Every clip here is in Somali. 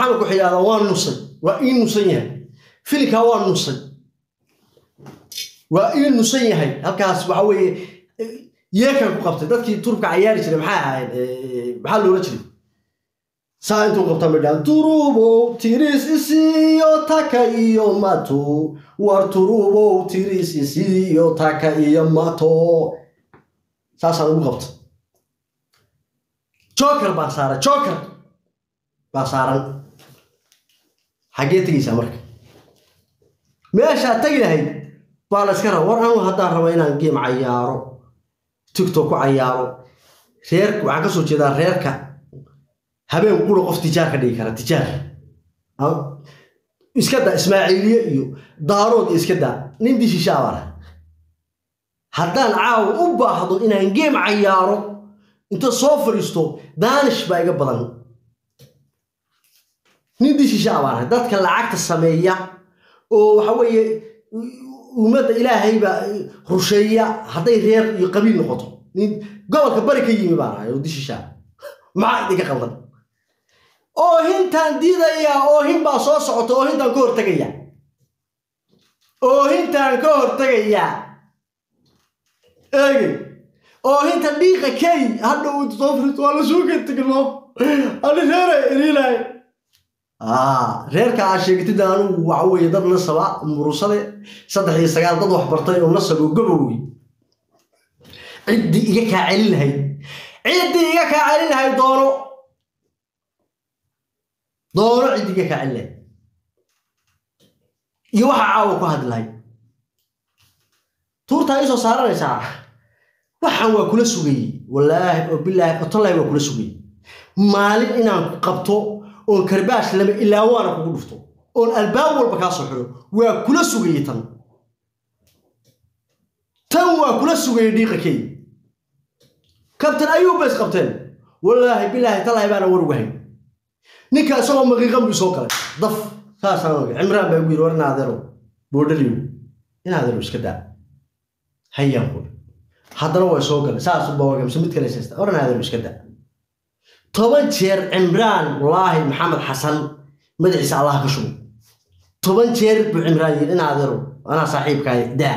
maxamed waxay yidhahdaa waa nusay waa ii nusan yahay filinkaa waa nusay waa ii nusan yahay halkaas waxa weeye yeekan ku qabtay dadkii turubka cayaari jiray maxay ahayd maxaa loola jiray saa intuu qabta midhaan turubow tiris isiyo taka iyo mato war turubow tiris isiyo taka iyo mato saasaan ugu qabta joker baan saaray joker baa saaran xaggee tegaysaa marka meeshaa tegi lahayd baa la iska raba war anu haddaan raba inaan geem cayaaro tiktok ku cayaaro reer waxaan ka soo jeedaa reerka habeen qura qof tijaar ka dhigi kara tijaar iska daa ismaaciiliye iyo daarood iyo iska daa nin dishishaa baa laha haddaan caawa u baahdo inaan geem cayaaro inta soo fadhiisto daanish baa iga badan nin dishishaa baa laha dadka lacagta sameeya oo waxa weeye ummadda ilaahay baa rusheeya hadday reer iyo qabiil noqoto nin gobolka bari ka yimi baan ahay oo dishishaa maxaa idinka qaldan oohintaan diidayaa oohin baa soo socota oohintaan ka hortegaya oohintaan ka hortegayaa eegey oohinta dhiiqa key hadhow intu soo firisto waa la suuga tegno ani reera iriilay reerka aa sheegatid anugu waxa weeye dad nasaba murusade saddex iyo sagaal dad wax bartay oo nasabo gabowey ciddii iga kaa celin lahayd ciddii iga kaa celin lahayd doono doono ciddii iga kaa celin lahayd iyo waxa caawa ku hadlahay tuurtaa ii soo saaranaysaa waxaan waa kula sugayey wallaahi oo bilaahi otollahi waa kula sugayey maalin inaan ku qabto oon karbaash lama ilaa waana kugu dhufto oon albaab walba kaa soo xidho waa kula sugayey tan tan waa kula sugayey dhiiqakey kabtan ayuu bays qabteen wallaahi bilaahi talaahi baana war ugahay ninka isagoo maqiiqan buu soo galay daf saasaan ogay cimraan baa ugu yidhi war inaadeerow boodhaliyo inaadeerow iska daa hayaan qul haddana way soo galay saas boogamse mid kale saysta war inaadeerow iska daa toban jeer cimraan wallaahi maxamed xasan madaxiisa allah ka shubo toban jeer buu cimraan yidhi inaadeerow anaa saaxiibkaay daa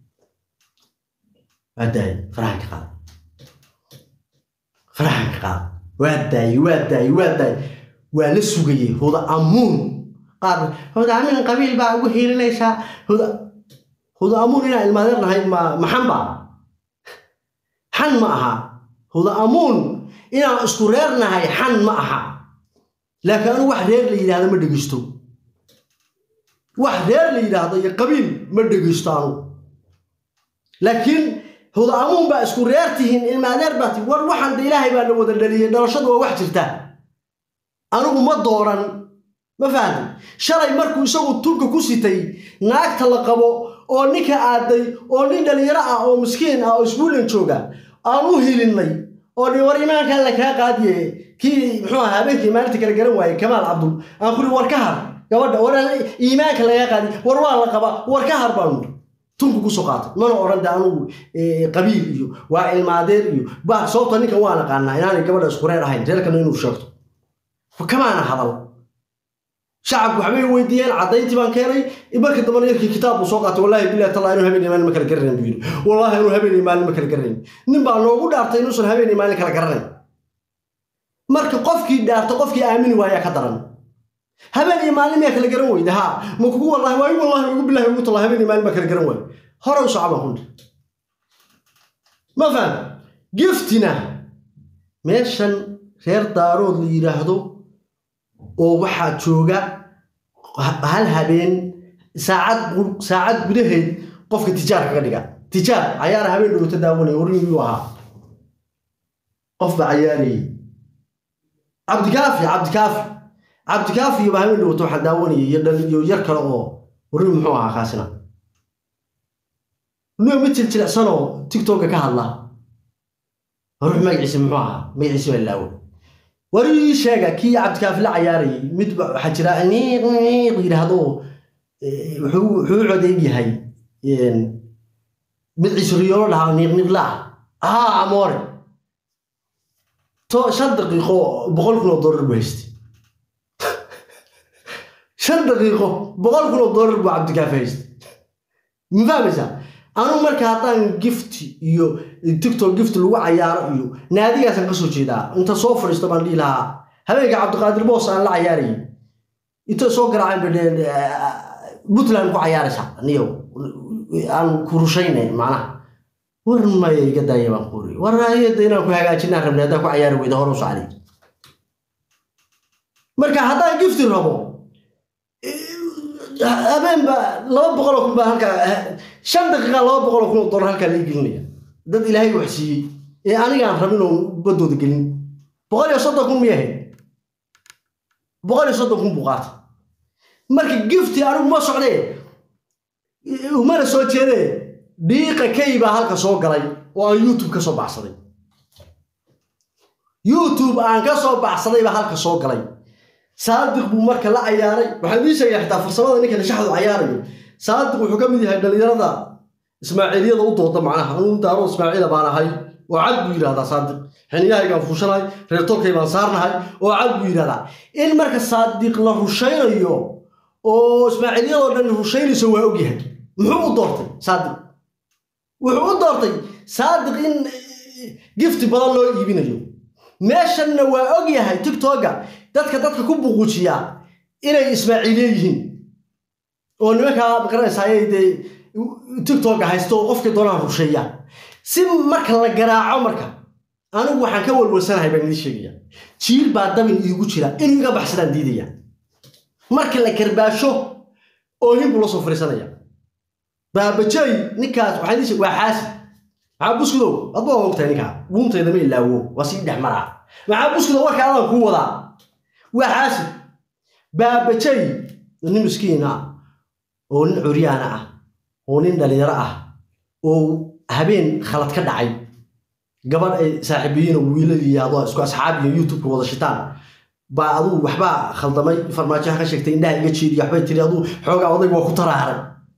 waa daayay farahan ka qaada farahan ka qaada waa daayay waa daayay waa daayay waa la sugayey huda amuun qaar huda amuun qabiil baa ugu hiilinaysaa huda huda amuun inaan ilmaadeer nahay ma maxan baa xan ma aha huda amuun inaan isku reer nahay xan ma aha laakiin anigu wax reer la yidhaahdo ma dhegeysto wax reer la yidhaahdo iyo qabiil ma dhegeysto anigu laakiin huda amuun baa isku reer tihiin ilmaadeer baa tihiin war waxaan de ilaahay baa na wada dhaliyey dhalashadu waa wax jirta anigu ma dooran ma fahamtay shalay markuu isagu tulka ku sitay naagta la qabo oo ninka aaday oo nin dhalinyaro ah oo miskiin ah oo isbuulan jooga aan u hilinnay oo dhi war imaanka alla kaa qaadiye kii muxuu ahaa habeenkii maalinta kala garan waayey kamaal cabdul aan kuri war ka har gabadha war iimaanka lagaa qaadiye war waa la qabaa war ka har baanu tunku kusoo qaatay mana odhan de anugu qabiil iyo waa ilmaadeer iyo ba sababta ninkan waan aqaanaa inaanay gabadha isku reer ahayn reerkana inuu sheegto kamaana hadal shacabku waxbay weydiiyeen caddayntii baan keenay marka dambana yarkii kitaab buu soo qaatay wallahi billahi tallah inuu habeen iyo maalin ma kala garanayn buu yidhi wallahi inuu habeen iyo maalin ma kala garanayn nin baa noogu dhaartay inuusan habeen iyo maalin kala garanayn marka qofkii dhaarta qofkii aamini waayaa ka daran habeen iyo maalin miyaa kala garan weyda haa ma kugu wallahi waayu wallahi ugu billahi ugu tallah habeen iyo maalin baa kala garan waay hore u socba kunta ma faham giftina meeshan reer daarood la yidhaahdo oo waxaa jooga hal habeen saacad saacad gudaheed qofka tijaar kaga dhiga tijaar cayaara habeen dhowta daawanaya warin yuu ahaa qof baa cayaarayay cabdikaafi cabdikaafi cabdikaafi baa habeen dhowta waxaa daawanayay iyo dhan iyo yar kale oo warin muxuu ahaa kaasina nuga mid jiljilacsanoo tiktoka ka hadla ruux magaciisa muxuu ahaa magaciisa baa laawo war ii sheega kii cabdikaafi la cayaarayay mid waxaa jira niiq niiq yidhaahdo wuxuu u codeyn yahay mid ciisriyoolo dhahaa niiq niiq la ah haa amoore to shan daqiiqo boqol kun oo dollar buu haystay shan daqiiqo boqol kun oo doolar buu cabdikaafi haystay ma fahmaysaa anu marka haddaan gift iyo tiktok gift lagu cayaaro iyo naadigaasaan kasoo jeedaa inta soo fadhiisto baan dhihi lahaa habeenka cabdiqaadir boos aan la cayaarayay inta soo garaaceen puntland ku cayaaraysaa niyow aan ku rushaynay macnaha war maya iga daaya baan ku uri war ayada inaan ku hagaajinaan rabnay haddaan ku cayaari weyda hore u socday marka haddaan gifti rabo habeenba laba boqol oo kun baa halkaa shan daqiiqa laba boqol oo kun oo dollar halkaa laga gelinaya dad ilaahay wax siiyey ee anigaan rabin oo badooda gelin boqol iyo soddon kun miyahay boqol iyo soddon kun buu qaata marka gifti anigu ma socdee umana soo jeedee dhiiqa kay baa halka soo galay oo aan youtube ka soo baxsaday youtube aan ka soo baxsaday baa halka soo galay saadiq buu marka la cayaaray waxaan idiin sheegaya xitaa farsamada ninka nishaxdu cayaarayo saadiq wuxuu ka mid yahay dhallinyarada ismaaciiliyada u dooda macnaha anuu daaro ismaaciila baan ahay oo cad buu yidhahdaa saadiq xiniyahaygaan fuushanahay reer tolkay baan saarnahay oo cad buu yidhahdaa in marka saadiq la rushaynayo oo ismaaciiliyadoo dhan rushaynayso waa ogyahay muxuu u doortay saadiq wuxuu u doortay saadiq in gifti badan loo iibinayo meeshanna waa ogyahay tiktoka dadka dadka ku buquujiya inay ismaaciiliye yihiin oo nimankaa maqaranaysaayay dee tiktoka haysto oo qofkii doonaan rusheeya si marka la garaaco marka anigu waxaan ka walwalsanahay baan idiin sheegaya jiil baa dabin iigu jira inuu iga baxsadaan diidaya marka la karbaasho oohin buu la soo fariisanaya baabajey ninkaas waxaan idiin sheeg waa xaasi maxaa buskudow adba waa ogtahay ninkaa dhuuntayda ma ilaawo waa sii dhex maraa maxaa buskudow warka adaan kuu wadaa waa xaasi baabajey nin miskiin ah oo nin curyaana ah oo nin dhalinyaro ah oo habeen khalad ka dhacay gabadh ay saaxiibiyiin oo wiiladii adoo isku asxaabiyo youtubeka wada shitaan baa aduu waxbaa khaldamay farmaajoha ka sheegtay indhaha iga jeediyo waxbay tiri aduu xoogaa odayg waa ku taraaray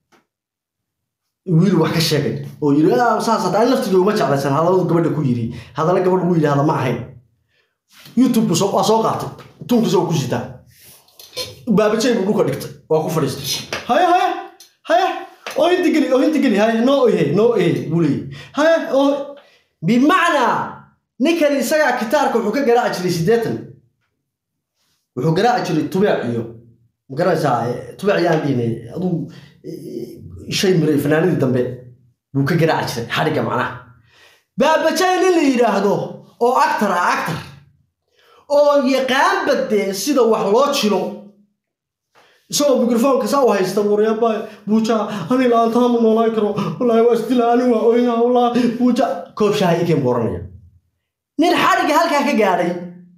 wiil wax ka sheegay oo yiri saas hadda ani laftiga uma jeclaysan hadalladu gabadha ku yiri hadalla gabadh lagu yidhahda ma ahayn youtube waa soo qaatay tunkiisa oo ku sitaa baabajay buu dhulka dhigtay waa ku fadhiistay haya haya haya oo inta geli oo inta geli haya noo ehe noo ehe buu leeyahy haya oo bimacnaa ninkan isagaa kitaarka wuxuu ka garaaci jiray siddeetan wuxuu garaaci jiray tubeec iyo magaranaysaa tubeec yaan dhihinay aduu shay miray fanaanadii dambe buu ka garaaci jiray xadhigga macnaha baabajay nin la yidhaahdo oo actar ah actar oo yaqaan badee sida wax loo jilo isagoo mikrofoonka saa u haysta waryaaba buuja ani la-aantaa ma noolaan karo wallaahi waa isdila ani waa oynaa wallaahi buuja koob shaaha ikeen buu oranaya nin xadhigga halkaa ka gaadhay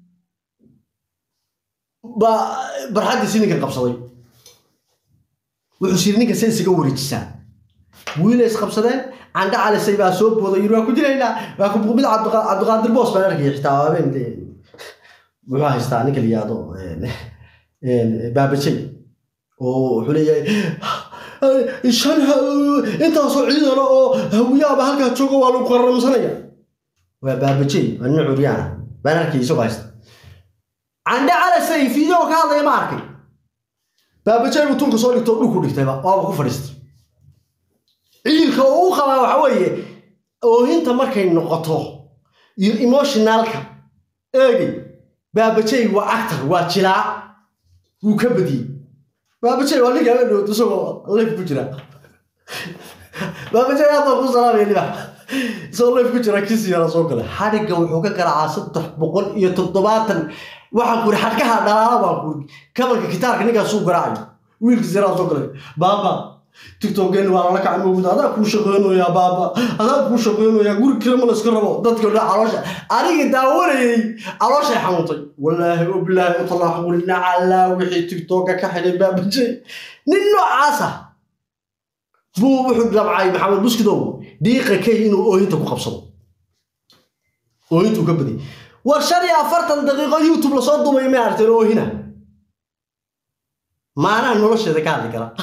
baa barxaddiisi ninkan qabsaday wuxuu siri ninka se isaga wareejisaa wiilay isqabsadeen candha calisay baa soo booday yiri waa ku dilaynaa waa ku mid cabdiqaadir boos baan arkaya xitaa habeen muxuu haystaa ninka la yihahdo baabajay oo wuxuu leeyahay shan intaasoo ciidana oo hawiyaaba halkaa jooga waa lagu qaramsanaya waa baabajay waa nin curyaana baan arkay isagoo haysta candhe calasay fiideo ka hadlaya ma arkay baabajay buu tunka soo dhigtay oo dhulku dhigtayba waaba ku fadhiistay ciilka oo u qabaa waxa weeye oohinta markay noqoto iyo emotionalka eegi baabajay waa actor waa jilaa wuu ka badiyey baabajay waa ninka la dhowto isagoo leyf ku jira baabajay aad baan ku salaamaya libax isagoo leyf ku jira kisi yara soo galay xadhigga wuxuu ka garaacaa saddex boqol iyo toddobaatan waxaan ku iri xadhkaha dhalaala baan ku iri kabalka kitaarka ninkaasuu garaacayo wiilkiis yaraa soo galay baaba tiktokeen waa lala kacay moogda adaa kuu shaqeynayaa baaba adaa kuu shaqeynayaa guri kale ma layska rabo dadka dha caloosha aniga daawanayay calooshay xanuuntay wallaahi o bilaahi utalaax quli nacalaa wixii tiktoka ka xidhay baabajay nin noocaasa buu wuxuu dabcay maxamed buskidow dhiiqa kay inuu oohinta ku qabsado oohintuu ka badiyay war shan iyo afartan daqiiqo youtube lasoo dumay may aragteen oohina maanaha nolosheeda ka hadli kara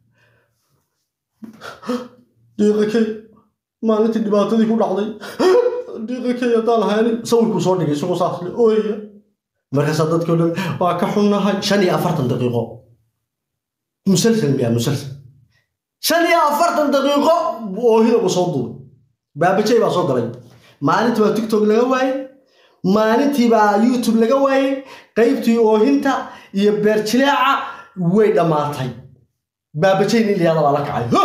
dhiiqakey maalintii dhibaatadii ku dhacday dhiiqakey haddaan haynin sawirkuu soo dhigay isagoo saas le ooyaya markaasaa dadkii o dhan waa ka xunnahay shan iyo afartan daqiiqo musalsal miyaa musalsal shan iyo afartan daqiiqo oo hilabu soo duubay baabajay baa soo galay maalintii baa tiktok laga waayey maalintii baa youtube laga waayey qaybtii oohinta iyo beerjileeca way dhammaatay baabajay nin liyaada baa la kacay Huh!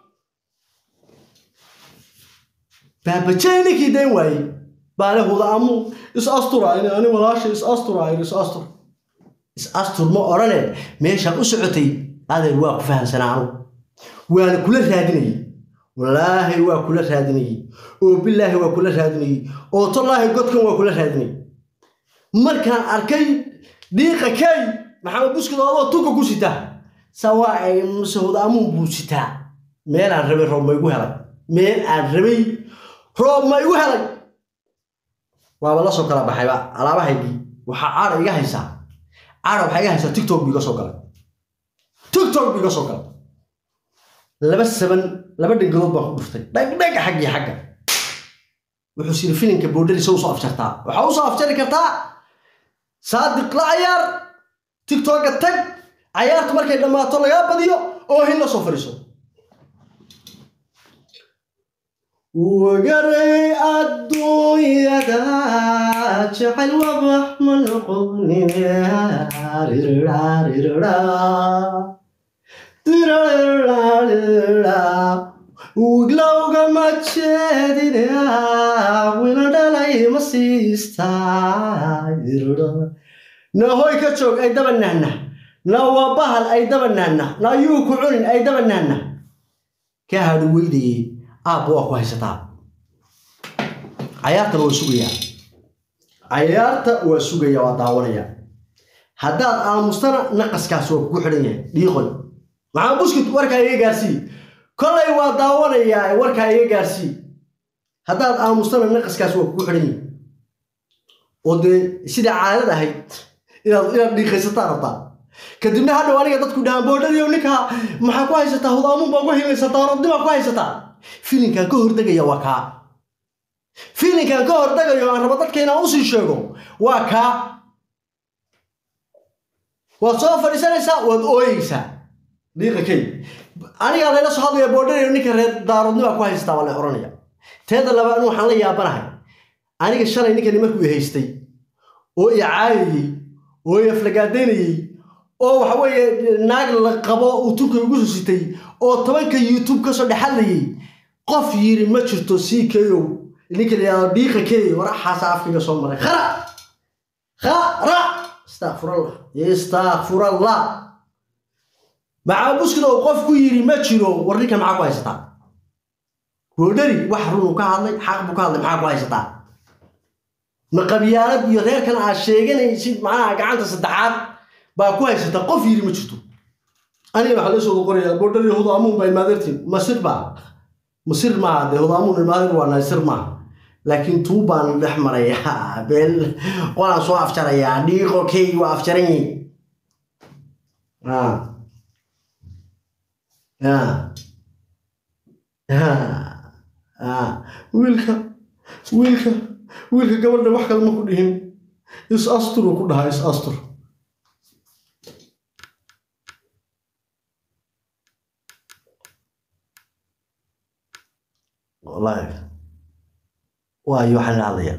baabajay ninkii dayn waayey baale huda amu is asturayn ani walaasha is asturayn is astur is astur ma odhane meeshaan u socotay adeer waa ku fahamsanaa anu waana kula raadinayay wallaahi waa kula raadinayay oo bilaahi waa kula raadinayay oo tallaahi godkan waa kula raadinayay markaan arkay dhiiqa kay maxamed buskida adoo tunka ku sitaa sawaa ay masahud amuun buu sitaa meel aan rabay roob ma igu helay meel aan rabay roob ma igu helay waaba la soo kala baxayba alaabahaygii waxaa caada iga haysaa caada waxaa iga haysaa tiktok bu iga soo galay tiktok bu iga soo galay laba saban laba dhangadood baan ku dhuftay dhagdhag xaggii xagga wuxuu siri filinka boodharisa usoo afjartaa waxaa usoo afjari kartaa saadiq la cayaar tiktoka tag cayaartu markay dhammaato lagaa badiyo oo hin la soo fadhiiso wagaray adduunyada jecel wabax ma noqonin wiglowga ma jeedina wila dhalay ma siistaa na hoy ka joog ay daba nahna na waa bahal ay daba nahna na yuu ku cunin ay daba nahna ka hadhi weydayey aabba waa ku haysataa cayaartana waa sugayaa cayaarta waa sugaya waa daawanaya haddaad aamustana naqaskaas waa kugu xidhan yahay dhiiqoy maxaa buskut warkaa iga gaarsii kollay waa daawanayaa warkaa iga gaarsii haddaad aamustana naqaskaas waa kugu xidhan yahay oo dee sidai caadad ahayd inaad inaad dhiiqaysataa rabtaa kadibna hadhow aniga dadku dhahaan boodhadiyo ninkaa maxaa ku haysataa hudaamuun baa ku hilaysataa rodnibaa ku haysataa filinkan ka hortegaya waa kaa filinkan ka hortegayo aan rabo dadka inaan usii sheego waa kaa waad soo fadhiisanaysaa waad ooyeysaa dhiiqa key anigaa layla soo hadlaya boodhanayo ninka reer daarodnibaa ku haysataa waa la oranaya teeda labaad waxaan la yaabanahay aniga shalay ninkani markuu i haystay oo i caayayey oo i aflagaadaynayey oo waxa weeye naag la qabo uu tunka igu susitay oo tobanka youtube kasoo dhexadlayay qof yiri ma jirto sii keyow ninka la yidhahdo dhiiqa keyo waraxaasa afkiga soo maray khara khara istakfurallah istakfurallah maxaa buskida uu qof ku yiri ma jiro war ninkan maxaa ku haysataa boodhari wax runuu ka hadlay xaq buu ka hadlay maxaa ku haysataa ma qabyaalad iyo reerkan aad sheeganaysid macnaha gacanta saddexaad baa ku haysata qof yiri ma jirto aniga waxaa lasoo qorayaa boodhari hudaamuun baa imaadeertiin masir baa masir maaha dee hudaamuun imaadeer waa naysir maaha laakiin tuu baan dhex marayaa beel qolaan soo afjarayaa dhiiqo key waa afjaran yihin wiilka wiilka wiilka gabadha wax kale ma ku dhihin is astur uu ku dhahaa is astur wallaahi waayo waxaan la hadlayaa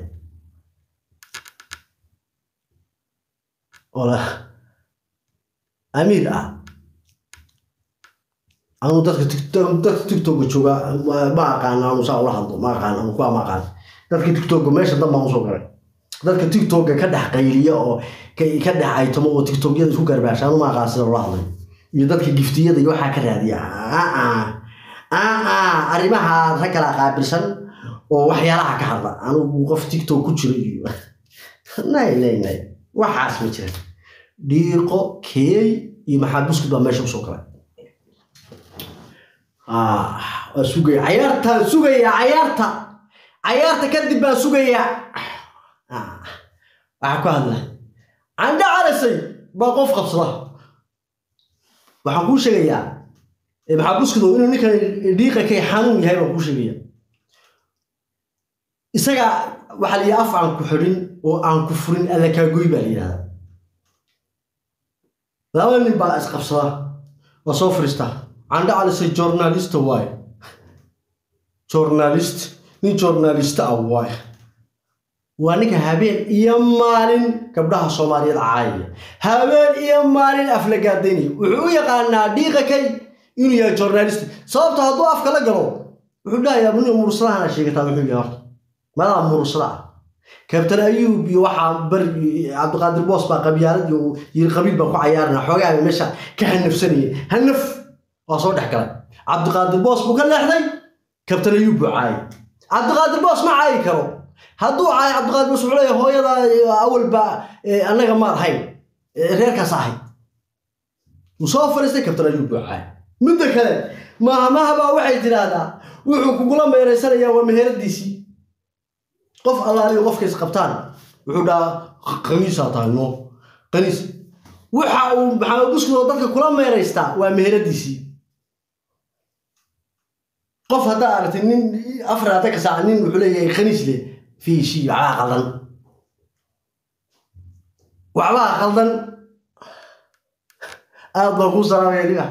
wala amiir ah anu dadka dadka tiktoka jooga ma aqaana anu saa ula hadlo ma aqaan anu kuwa ma aqaan dadka tiktoka meesha dan baan usoo galay dadka tiktoka ka dhex qayliya oo ka dhex aytamo oo tiktokyada isku garbaasha anu ma aqaan sida ula hadlay iyo dadka giftiyada iyo waxaa ka raadiya arrimaha rag kala qaabilsan oo waxyaalaha ka hadla anugu qof tiktok ku jiro iyo nay nay nay waxaas ma jira dhiiqo keey iyo maxaa buskud baa meesha usoo galay waa sugaya cayaartaan sugaya cayaarta cayaarta kadib baan sugayaa waxaa ku hadla candha calasay baa qof qabsada waxaan kuu sheegayaa maxaa buskido inuu ninkan dhiiqa kay xanuun yahay baan kuu sheegaya isaga waxaa la yidhi af aan ku xidhin oo aan ku furin alla kaagoy baa la yidhahdaa laba nin baa isqabsada waa soo fariistaa candha calisay journalista waaye journalist nin journalista ah waaye waa ninka habeen iyo maalin gabdhaha soomaaliyeed caayaya habeen iyo maalin aflagaadaynaya wuxuu u yaqaanaa dhiiqa kay inuu yahay journalist sababta hadduu afka la galo wuxuu dhahayaa nin mursadahana sheegataa muxuu yahay horta madaa mursada ah kabtan ayuub iyo waxaa bari cabdiqaadir boos baa qabyaalad iyo yiri qabiil baan ku cayaarana xoogaa meesha ka hanafsanayay hanaf waa soo dhex galay cabdiqaadir boos buu ka leexday kabtan ayuub buu caayay cabdiqaadir boos ma caayi karo hadduu caayo cabdiqaadir boos wuxuu leeyahay hooyada awalba annaga maad hayn reerkaas ahay wuu soo fariistay kabtan ayuub buu caayay midda kale maahmahabaa waxay tidhaahdaa wuxuu kugula meeraysanayaa waa meheradiisii qof allaaliyo qofkays qabtaan wuxuu dhahaa qaniisaa tahay no qaniis waxa uu maxamed buskud oo dadka kula meeraystaa waa meheradiisii qof haddaa aragtay nin afar hadda ka saaca nin wuxuu leeyahay khaniis leh fiishi waxbaa qaldan waxbaa qaldan aad baan kuu salaamaya dhiga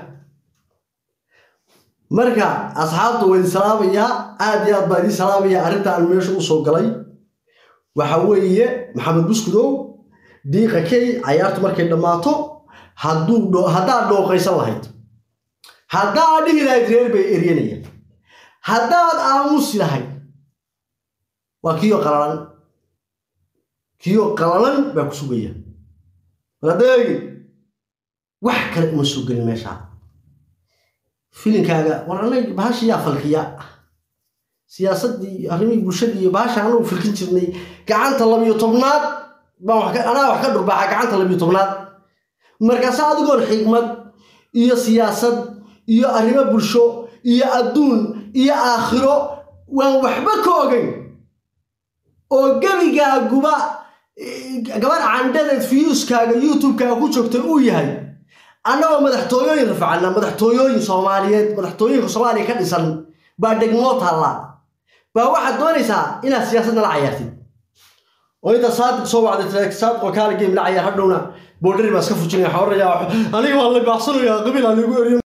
marka asxaabtu waa idin salaamayaa aad iyo aad baa idin salaamaya arrinta aan meesha u soo galay waxa weeye maxamed buskudow dhiiqa kay cayaartu markay dhammaato hadduu haddaad dhooqaysan lahayd haddaad dhihi lahayd reer bay eryanaya haddaad aamusi lahayd waa kiyo qalalan kiyo qalalan baa ku sugaya maladeegi wax kale uma soo gelin meeshaa filinkaaga war anag bahasha yaa falkiya siyaasaddii arrimihii bulshadii iyo bahasha anagu filkin jirnay gacanta labiyo tobnaad baan anaa wax ka dhurbaaxa gacanta labiyo tobnaad markaase adigoon xigmad iyo siyaasad iyo arrimo bulsho iyo adduun iyo aakhiro waan waxba ka ogayn oo gebigaaguba gabadh candhadeed fiyuuskaaga youtube-kaaga ku joogtay uu yahay annagoo madaxtooyooyin rafacana madaxtooyooyin soomaaliyeed madaxtooyinka soomaaliya ka dhisan baa degmoo taallaa baa waxaad doonaysaa inaad siyaasad nala cayaartid oo inta saadiq soo wacday saadiq oo kaala geem la cayaar hadhowna boodhari baa iska fujinaya xawaraya aniga waa la baaxsanaya qabiil aan igu eriyo